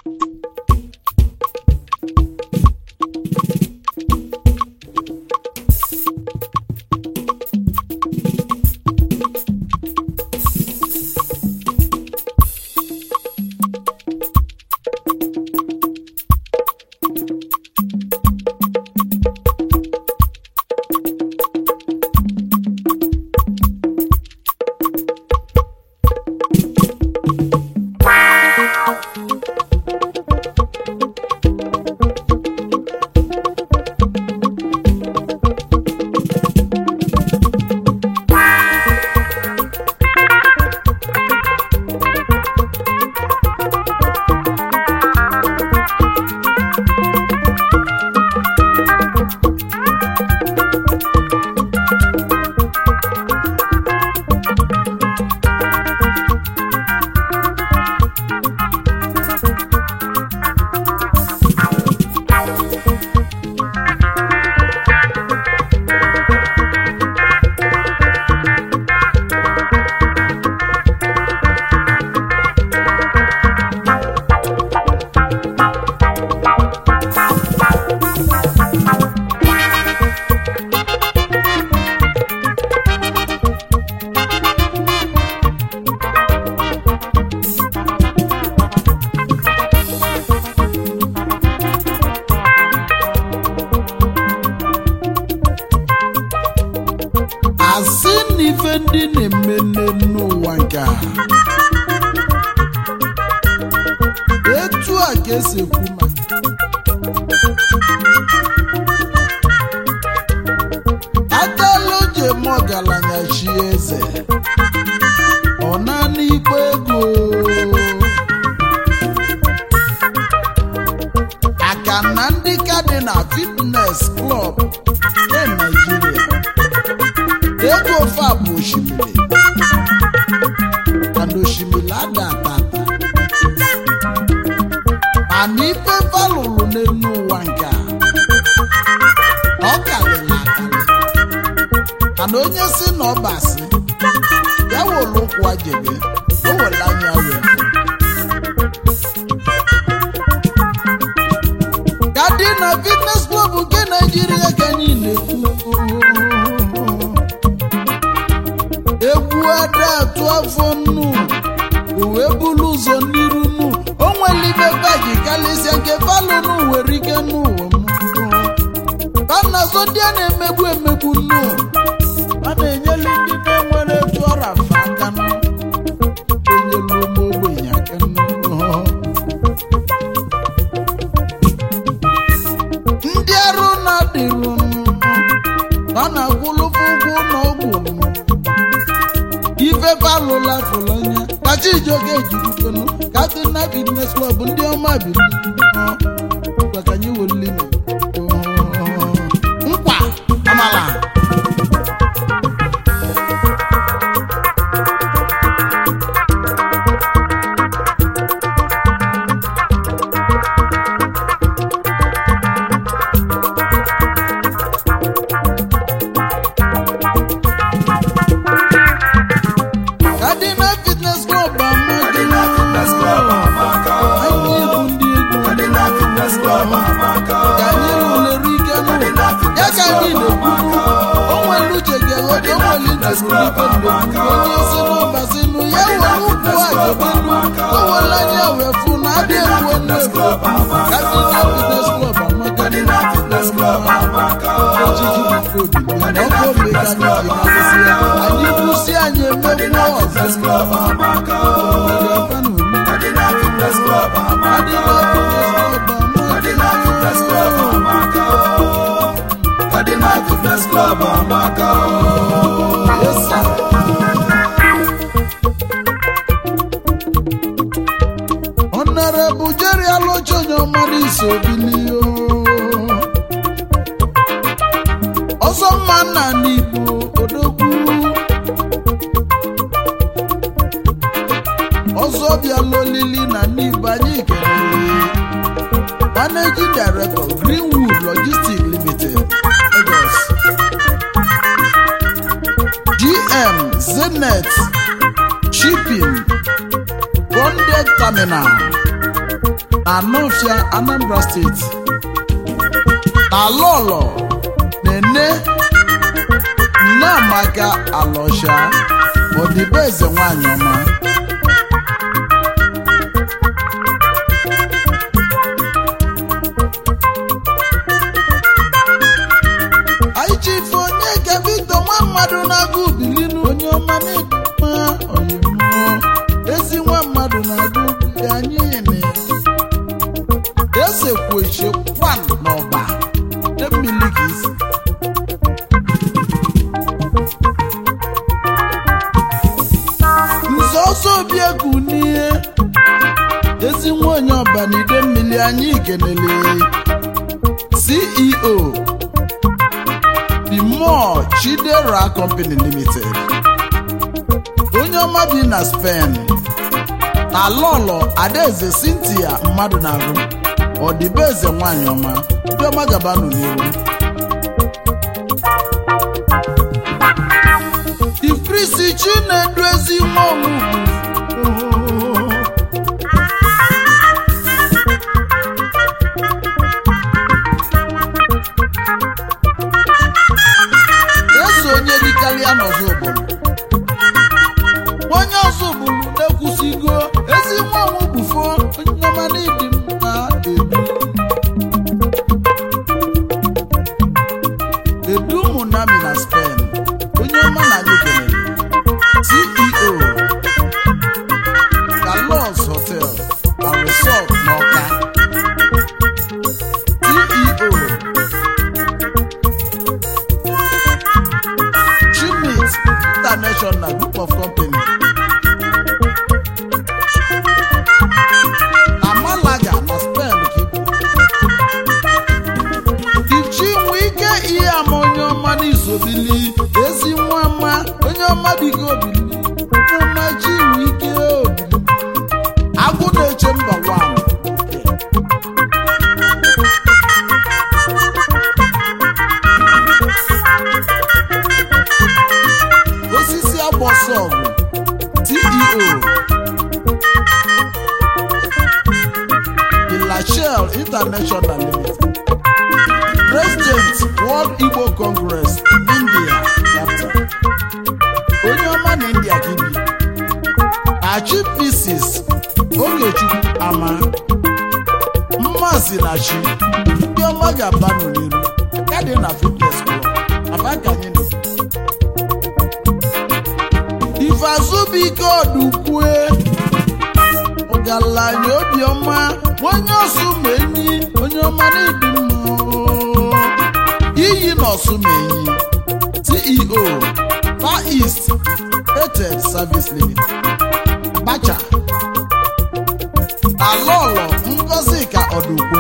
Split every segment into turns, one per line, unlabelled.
asị na ife ndị na-eme n'ụwa nke a etu a ka esi ekwu ma atala oji eme ọgaranya chi eze ọ naanị ikpe ego aka na ndị ka dị na fitnes klọb na Naịjirịa ego ofe a bụ osimiri mana osimiri ada atata mana ife falụrụ n'elu ụwa nke a na ọ karịrị akarị mana onye si na ọbasị ya were ụkwụ ajebe o were anya wee gadi na fitness club nke naijiria ka anyị na-ekwu egwu ada atụ afọ nnu o wee bulu ụzọ n'iru nnu o nwere ibe baji karịsịa nke falụnụ nwere ike n'ụwa m banazo ndị a na-emegbu emegbu nnu a na-enyelu ndị na-enwere etu ọra fa aka nụ enyelu ụmụ ogbenye aka nnu ndị arụ na-adịrụ nụ a na-akwụlụfụ ụgwọ ụlọ ọgwụ nụ ife balụla fụlanya kacha ijoke ejirikwenụ katina fitnes klọb ndị ọma biri maka anyị welili nkwa amala kadina fitnes klọb
Kadina Fitness Club amaka o.
anyị bụ ndị egwu
Kadina Fitness Club amaka o.
ka anyị lụlere ike n'ụwa ya ka anyị na-ekwu o nwere uche ga-eghọta o nwere ntị n'ike mgbe onye si n'ọbasinu ya were ụkwụ ajebelu o were anya wee fụ na adị egwu nnekwu kadina fitnes klọb amaka
Kadina Fitness Club amaka o.
ejiji bụ obi mana ọkụ obi ka anyị ji na-arụsị ya anyị kwụsị anyị emegbu
Kadina Fitness
ọzọ
Club amaka o. Kadina Fitness Club amaka o. Kadina Fitness Club amaka o. Kadina Fitness Club amaka o.
Yes, sir. Honorable Jerry Alochonyo ọmara iso bilio ọzọ mma nna n'Igbo odogwu ọzọ bịala olili na n'Igbo anyị kelere managing director Greenwood Logistics Limited Lagos GM Zenet Shipping Bonded Terminal na Anọfịa Anambra steeti na Lọlọ Nene Nneamaka Alọsha Odibeze nwanyị ọma anyị chifu onye ka Victor nwa mmadụ na-agụ bilinu onye ọma na-eduma oyimụọ ezi nwa mmadụ na-agụ bili anyị yene esekweche kwan n'ọba mmiri ka isi nze ọsọ obi egwu n'ihe ezi nwa onye ọba na ide mmiri anyị kenele ceo Bimore Chidera Company Limited onye ọma bi na Spain na Lọlọ Adaeze Cynthia mmadụ na-agụ ọdịbeze nwanyị ọma ndị ọma gabanụ n'ihu Ifrisi Chinedu ezi nwa ọmụgwụ eso onye rikarịa n'ọzọ obodo onye ọzọ obodo na-ekwusigo ezi nwa ọnwụ bufo onye ọma n'ịdị mma edu edu munami na Spain onye ọma na anyị kelere CEO Galos Hotel na Resort n'Ọka CEO Chimit International Group of Company na Malaga na Spain ka ibu ichinwe ike ihe ama onye ọma n'izobili ezi nwa mma onye ọma biko obili mma chinwe ike obili agwụ na-eche mba wan osisi agbọsọgụ ceo Ilachel International Limited President World Igbo Congress India chapter onye ọma na India ka ibi na Chief Mrs. Ogechukwu Ama mmasị na chi ndị ọma ga-aba n'iru aka dị na fitness club aba ka anyị nọ ifeazụbụike ọdụkwue ọgaranya obiọma onye ọsụmenyi onye ọma na-ebi mma iyi na ọsụmenyi ceo far east airtel service limit abacha alọlọ ngozi ka ọdụkwe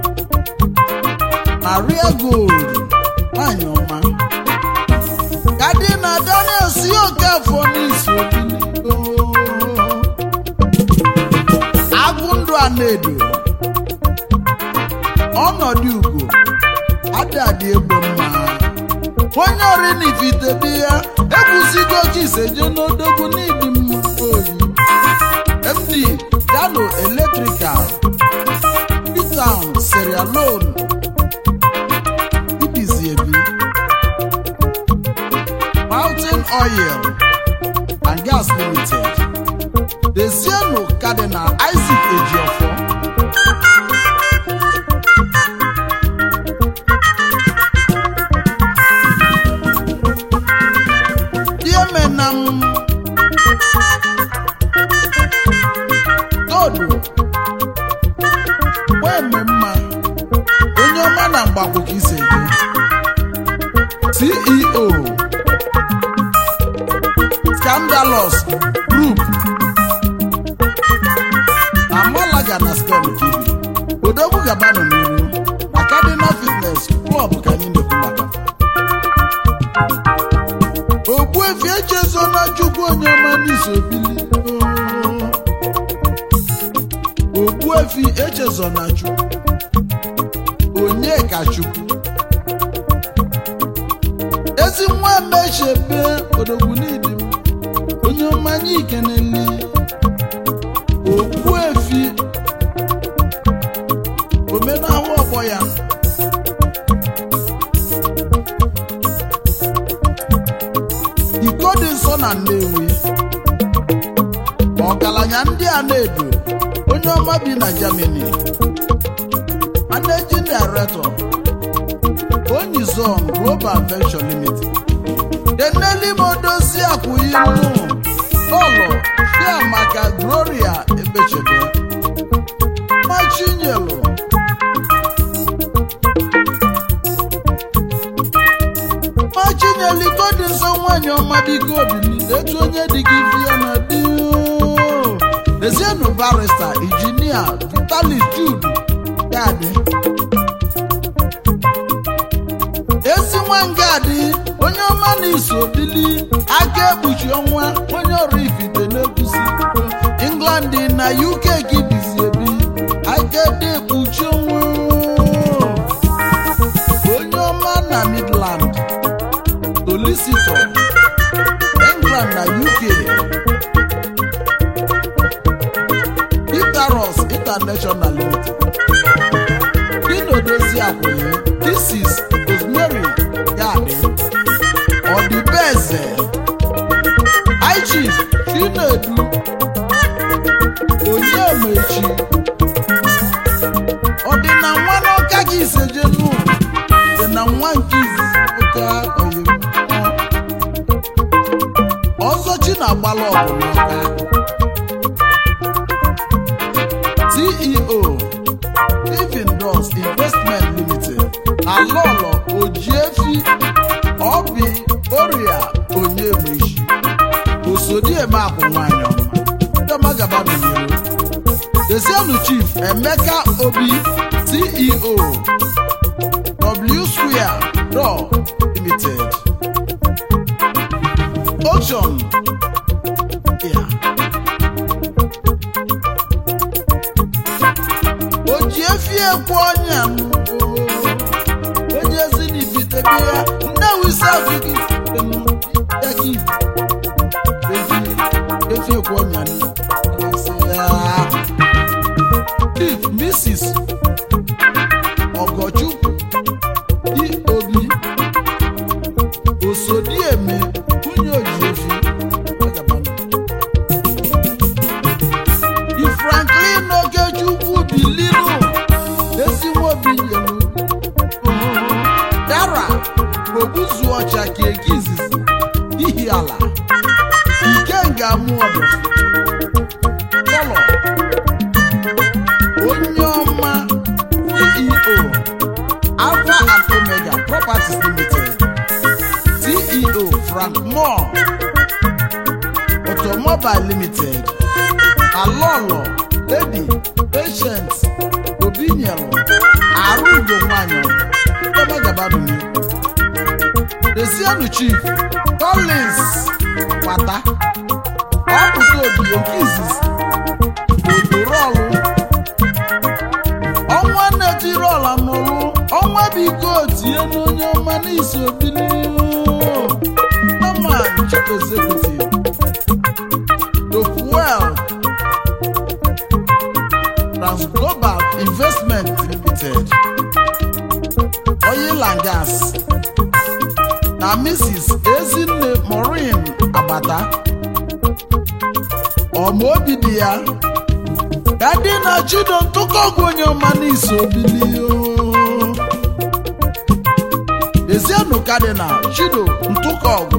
maria gold nwanyị ọma kadina daniel si okafọ n'isi obiligo agụndụ a na-edo ọnọdụ ugo adadị egbe mma onye orinifitebi ya ekwusigo chiseje n'odogwu n'ịdị mma oyi md dano eletrikal pitown serialon ibizi ebi mountain oil and gas limited Desienu Cardinal Isaac Ejiofor Diemenam Todu Weme mma onye ọma na mgbagwo ka isi eje CEO Scandalous Group na Malaga na Spain ka ibi odogwu gabanụ n'iru na Cardinal Fitness Club ka anyị na-ekwu maka Ogbuefi echezona Chukwu onye ọma n'isobili Ogbuefi echezona Chukwu onye ka Chukwu ezi nwa emechebe odogwu n'idi m onye ọma anyị ikeneli Ogbuefi na-akpọ ya iko dị nsọ na Nnewi ọgaranya ndị a na-edo onye ọma bi na Germany managing director Onyizon Global Venture Limited deneli modosi akwụinu ụlọ chiamaka Gloria Ebechebe machinyelu machinyelu iko dị nsọ nwanyị ọma biko obili etu onye dị gị vie na di Ezienu barista injinia Vitalis Jude Gadi ezi nwangadi onye ọma na-eso bili aka ekpuchi ọnwa onye ọrụ ifite na-ekwusi England na UK gị bizi ebi aka dị ekpuchi ọnwa onye ọma na Midland solicitor England na UK Itaros International Limited Dino Dozie Akwụnye This is Rosemary Yadi Ọdịbeze High Chief Chinedu Onyemechi Ọdịna nwa n'ọka gị isejenu dị na nwa nke izizi ụka oyim ọzọ chi na-agbalụ ọgụ n'ọka CEO Living Doors Investment Limited Alolo Ojiefi Obi Oria Onyemechi Osodieme akwụ nwanyị ọma Chioma gaba n'iro Desienu Chief Emeka Obi CEO W Square Door Limited Ocean yeah. o ji efi ekwu ọnya m, oo. onye ezi n'ibitebi ya nnewi safi gị ya gị efi efi ekwu ọnya m, esi ya. Chief Mrs. Ọgọchukwu di obi osodieme nwunye ojiefi di Franklin Ogechukwu biliru ezinwobi nyelu dara ogbuzu ọcha ka eke izizi ihi ala ikenga mụ ọdụ kọlọ onye ọma ceo alpha and omega properties limited ceo frank moore automobile limited alọlọ lady patient obinyelu arụgo nwanyị ọmagabadumi desienu chief collins pata ọpụta obi nke izizi odorọlụ ọnwa na-etiri ọla n'ụlụ ọnwa biko tie n'onye ọma n'isi obili nama chief executive Dofuel Transglobal Investment Limited Oil and Gas na Mrs. Ezinne Maureen Agbata ọmaobi dị ya dadi na chido ntụkọgwụ onye ọma n'isi obili o. Ezienu Cardinal Chido Ntụkọgwụ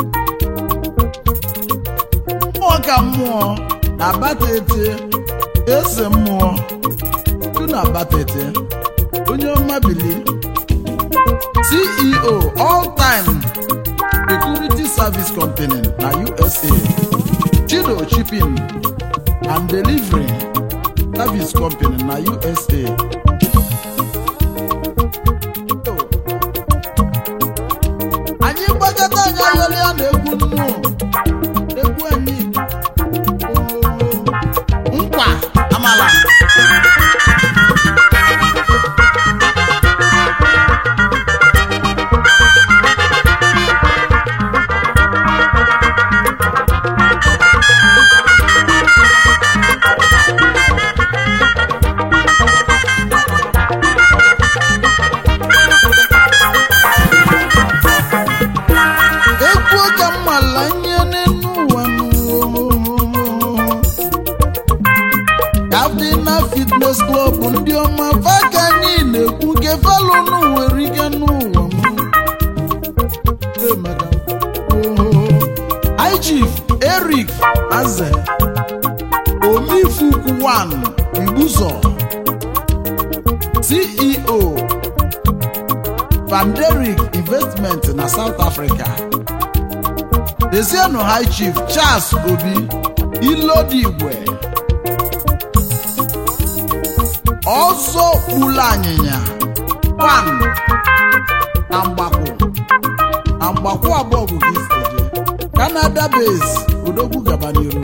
mmụọ ka mmụọ na batete eze mmụọ tu na batete onye ọma bili ceo all time security service company na usa chido shipping and delivery service company na usa anyị gbakọta anyị ayọrọ ya na egwu nnu egwu anyị nkwa amala fitness club ndị ọma faka anyị na-ekwu nke falụnụ nwere ike n'ụwa m Hey, madam. Oh, High Chief Eric Aze Omifukwu 1 Mbuzo CEO Vanderic Investment na South Africa Desienu High Chief Charles Obi Ilodigwe ọzọ kpulu anyịnya pan na mgbakwu na mgbakwu abụọ bụ gị steje Canada base odogwu gabaniru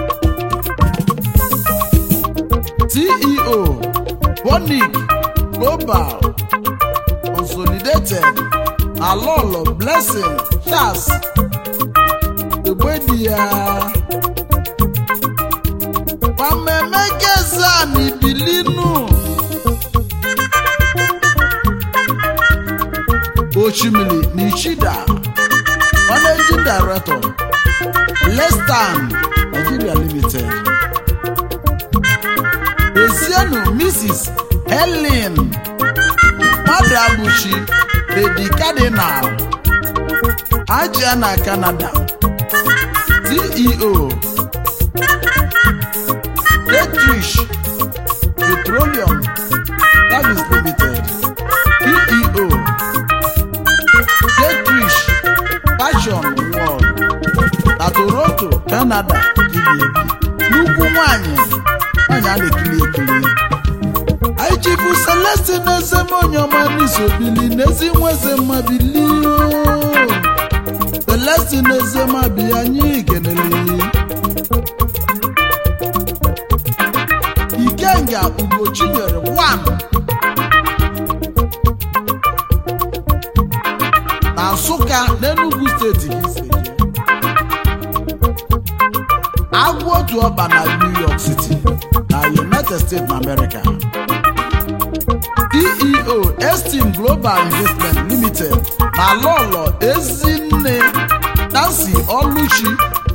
CEO Bonic Global Consolidated Alolo Blessing Charles Egbedi ya Pamemegezani Bilinu Ochimili Nichida Managing Director Lestan Nigeria Limited Ezienu Mrs. Helen Madabuchi Lady Cardinal Ajiana Canada CEO Dietrich Petroleum Service Limited CEO Dietrich Fashion World na Toronto, Canada Gilead nnukwu nwanyị nwanyị a na-ekiri ekiri anyị chifu Celestine Ezemonye ọma n'isobili n'ezi nweze mmabili Celestine Ezemabi anyị kenele Ikenga Ugochinyere 1 na Nsụka n'Enugu steeti ka isi eje agwụ otu ọba na New York City na United States na America CEO Esteem Global Investment Limited na Lọlọ Ezinne Nancy Oluchi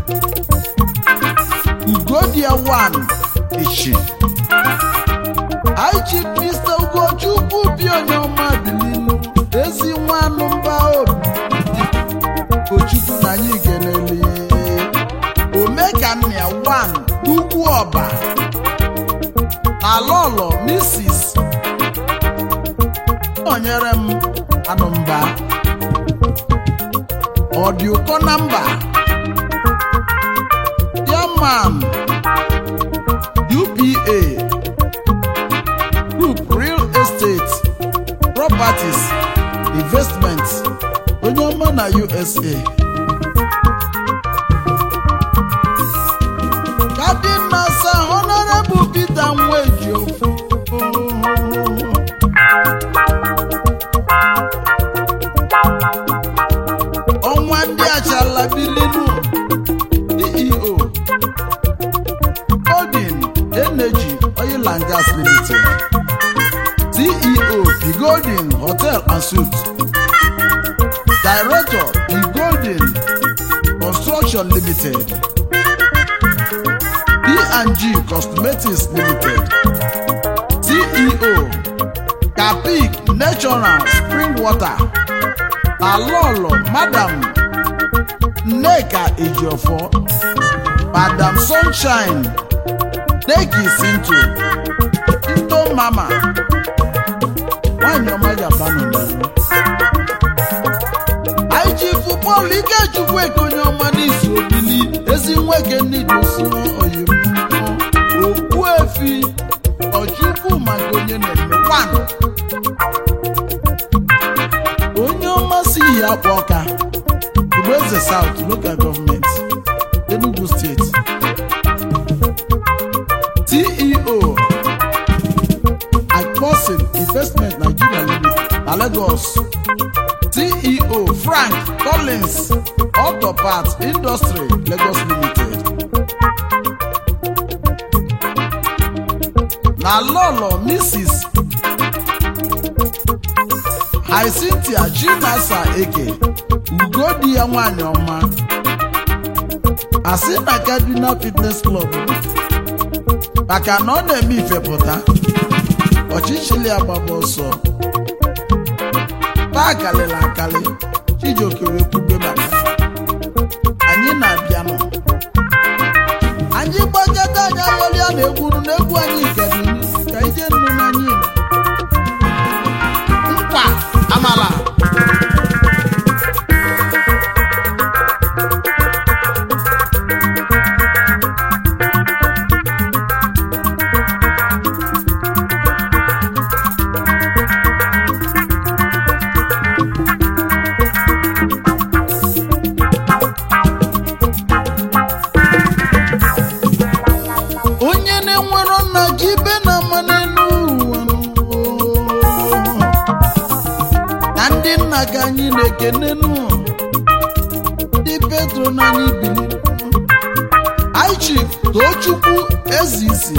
Ugodia 1 Ichi IG Mr. Ugochukwu bi onye ọma bilinu ezi nwanụ mba obi Ugochukwu na anyị keneli Omekannia 1 Ugwu Ọba na Lọlọ Mrs. Onyere m anụmba ọ dị ụkọ na mba Yaman UPA Group Real Estate Properties Investments onye ọma na USA Cardinal Sir Honorable Peter Nweji ọnwa ndị achala bilinu CEO Golden Energy Oil and Gas Limited CEO The Golden Hotel and Suites Director The Golden Construction Limited P&G Cosmetics Limited CEO Capic Natural Spring Water Alolo Madam Nneka Ejiofor Madam Sunshine Neki Sinto Into Mama nwanyị ọma ga-abanụ n'ihu anyị ji fụbọọlụ Ikechukwu ekonye ọma n'izu obili ezi nweke n'idosi oyim okpu efi ọchukwu maka onye na-eme kwanụ onye ọma si ihe akpa ọka Ugboeze South Local Government Enugu State CEO Akposin Investment Nigeria Limited na Lagos CEO Frank Collins Auto Parts Industry Lagos Limited na Lolo Mrs. Hyacinthia Chinasa Eke ugodi ya nwanyị ọma asị na Kaduna Fitness Club maka na ọ na-eme ifepụta ọchịchịrị agbaba ọsọ taa kalịrị akalị chijioke wee kwube maka anyị na-abịa nọ anyị gbakọta anyị ayọrịa na egwuru na egwu anyị kedụ ka ije nnu n'anyị nkwa amala onye na-enwero nna gị ibe na ama n'elu ụwa n'ụwa. na ndị nna ka anyị na-ekenenu ndị petro na anyị bili ichif tochukwu ezisi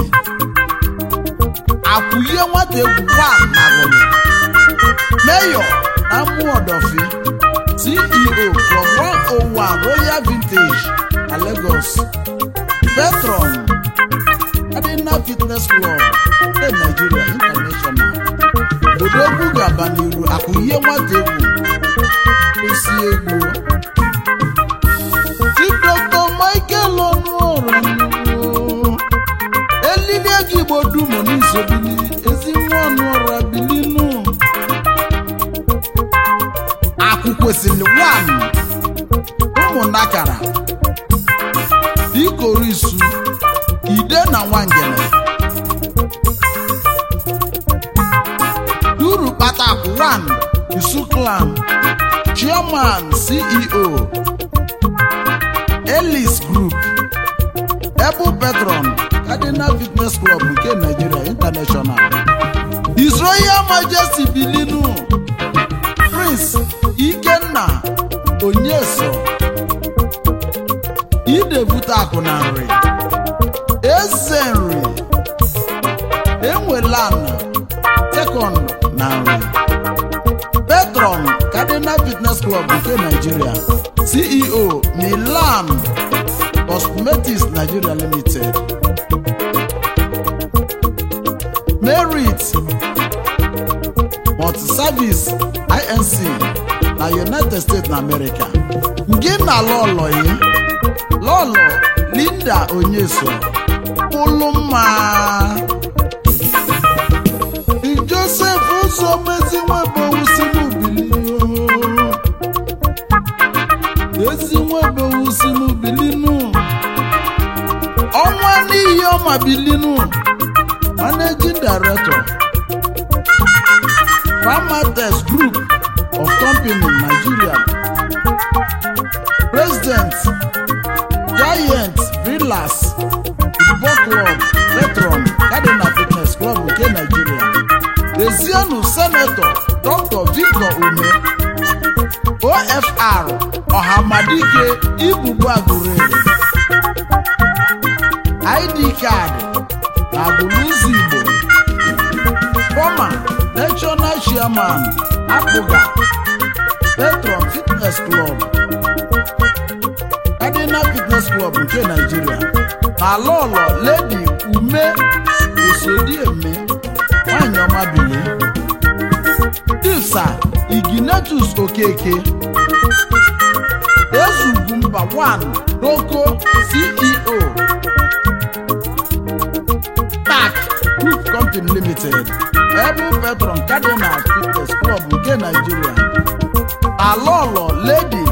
akwụye nwata egwu wa nagolo meyo na mụọdọfi ceo from 101 royal vintage na lagos petron Adina Fitness Club nke Nigeria International Odogwu gaba n'iru akụ ihe nwata egwu osi egwu Chief Dr. Michael Ọnụọra elili ego Igbo dumo n'isobili ezi nwa Ọnụọra bilinu akụ kwesịrị wan ụmụnakara ikorisu ide na nwangele duru kpatakwu 1 isuklan chairman ceo elis group ebu petron cardinal fitness club nke nigeria international his royal majesty bilinu prince ikenna onyeso idebute akụ na nri eze nri enwelana sekọnd na nri petron cardinal fitness club nke nigeria ceo milan cosmetics nigeria limited merit multiservice inc na united states na america gị na lọlọyi lọlọ linda onyeso ụlụmma josef ụzọ mezinwebowusimubilinu ezinwebowusimubilinu ọnwa n'ihi ọma bilinu managing director Farmatex Group of Company Nigeria President Giant Villas Football Club Petron Cardinal Fitness Club nke Nigeria Ezienu Senator Dr. Victor Ume OFR Ọhamadike Ibubu Agurere ID card na Buluzi Igbo former national chairman Abuga Petron Fitness Club Cardinal Fitness Club nke Nigeria na lọlọ Lady Ume Osodieme nwanyị ọma bili Disa Iginetus Okeke Ezugwumba 1 Roko CEO Park Group Company Limited Ebu Petron Cardinal Fitness Club nke Nigeria Alọlọ Lady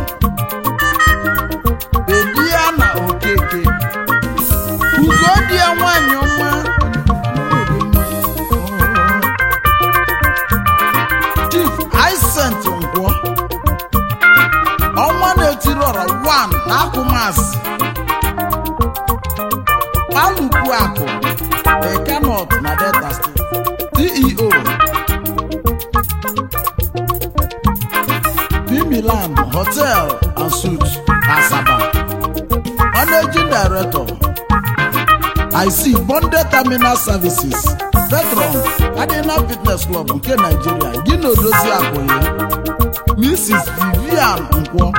Bediana Okeke Ugodie nwanyị ọma Chief Isent Ngwo ọnwa na-etiri ọra 1 na akụmasị Alụkwu akụ Ekanọt na Delta State CEO Milan Hotel and Suites Asaba Managing Director I see Bonded Terminal Services Petron Cardinal Fitness Club nke Nigeria gị na odozi akụye Mrs. Vivian Nkwọ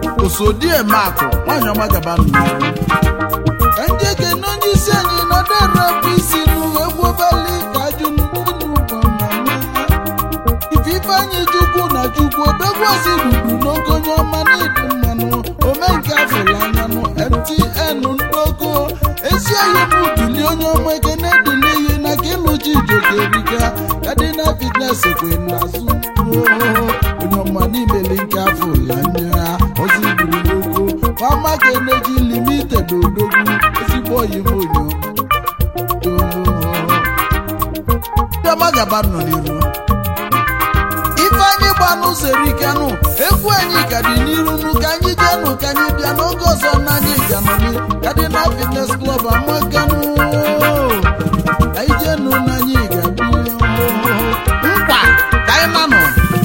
Osodiemakụ nwanyị ọma gaba n'ihu ka ndị ekene onye isi anyị nọdụ na-ekpu isi n'uwe gwobeli ka ajụ n'ụgbọ ife ifeanyị chukwu na chukwu obegwozi dudu n'ogonye ọma n'ịdị mmanụ omenke afụla anyanụ mtn ndoko ezi oyi bụ dili onye ọma ekene dili ihe na ka ịlụchi ijokerika kadina fitnes kwe n'azụ onye ọma n'imeli nke afụla anya ozi buru n'oko fama ka eneji limited odogwu ezigbo oyi bụ onye ọma Chioma gaba nọ n'iru ifeanyị gba n'ụzọ erikanụ egwu anyị ka dị n'iru nụ ka anyị jenụ ka anyị bịa n'oge ọzọ na anyị ganụli ka dị na fitnes klọb amakanụ anyị jenụ na anyị ga-abịa nkwa ka anyị nanọ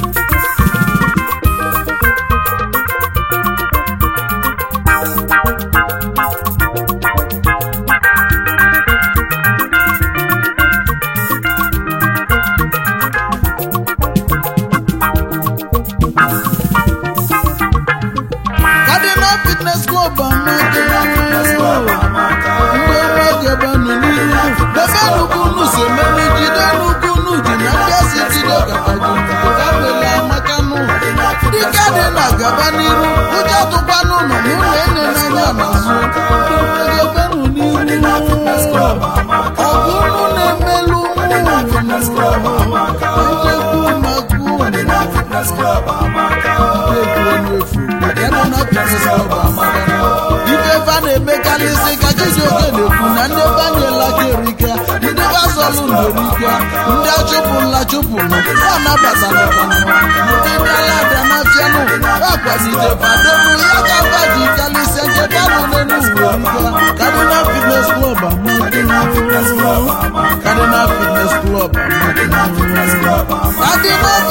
Cardinal Fitness Club amaka mgbe nwoke banụ n'ihu ebe nukunu si ememe jide nukunu ji na ndị esi jide gabajikabele amakanụ dịka dị na gaba n'iru ụjọ tụkwanụ nọ n'ụlọ enye n'anya n'azụ egebenụ n'iru ọgụnụ na-emelụ njekwu ife fa na-emekarịsị ka chijioke na-ekwu na ndị banyela kerika ndị bazọlụ ndorika ndị achụpụla chụpụrụ ha nabatara ndị dalada nafianụ akwalite fadonu ya ka faji kalịsịa nke kanụ n'elu uwerika Cardinal Fitness Club Cardinal Fitness Club Cardinal